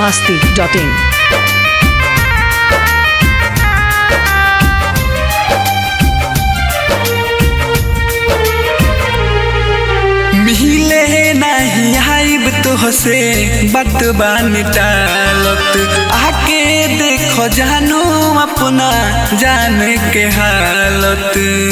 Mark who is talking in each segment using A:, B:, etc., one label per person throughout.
A: masti.in.
B: मिले नहीं आइब तोहसे बात बानी टालत आके देखो जानो अपना जाने के हालत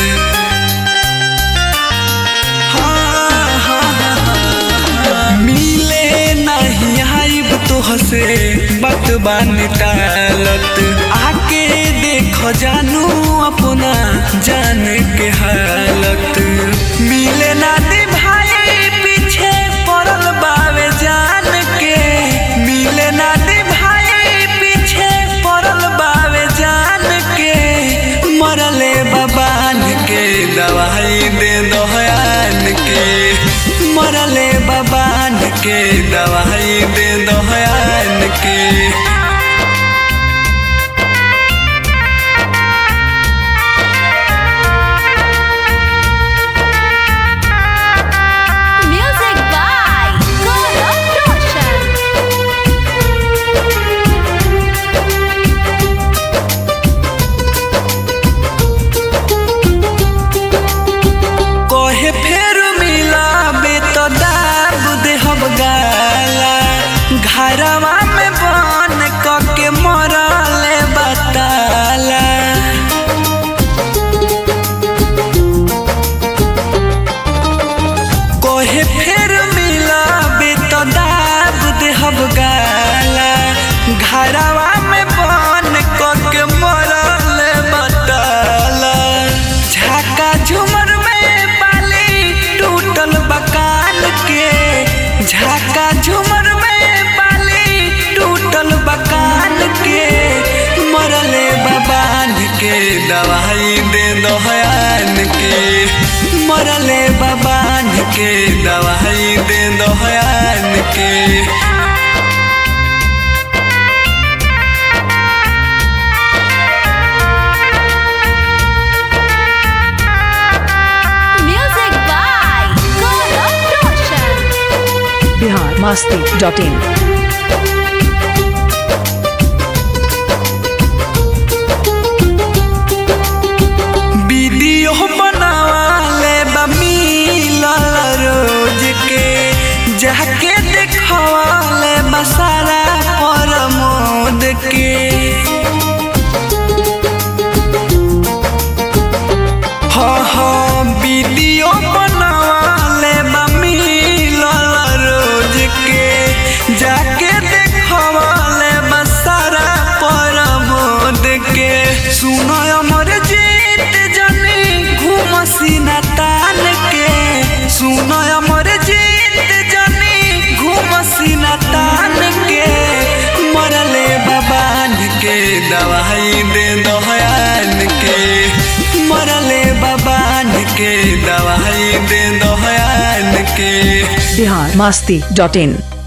B: हाँ, हाँ, हाँ, हाँ। मिले नहीं आइब तोहसे बात बानी टालत आके देखो जानो अपना जाने के हालत मिले ना दे भाई पीछे पड़ल बावे जान के मिले ना दे भाई पीछे पड़ल बावे जान के मरले बबान के दवाई दे दोहयान के मरले बबान के दवाई दे दोहयान के
C: Music by Gaurav Roshan.
B: कहे फेर मिलाबे तो दाब देहब गाला घरवा में बन कके मरले बताला कहे फेर मिलाबे तो दाब देहब गाला घरवा में बन कके मरले बताला झाका झुमर में बाली टूटल बकान के झाका झुमर में बाली टूटल बकान के मरले बबान के दवाई दे दोहयान के मरले बबान के दवाई दे दोहयान के
C: Music by Gaurav Roshan.
A: Bihar masti.in.
B: Video बनावाले बमील रोज के जाके देखवाले बसारा पर मोद के हाँ हाँ वीडियो बनावाले बमील रोज के जाके देखवाले बसारा पर मोद के सुनो अमर जीत जनी घूम सीना तान के सुनो अमर जीत जनी घूम सीना तान के मरले बबान के दवाई दे दोहयान के मरले बबान के दवाई दे दोहयान के
A: Bihar masti.in.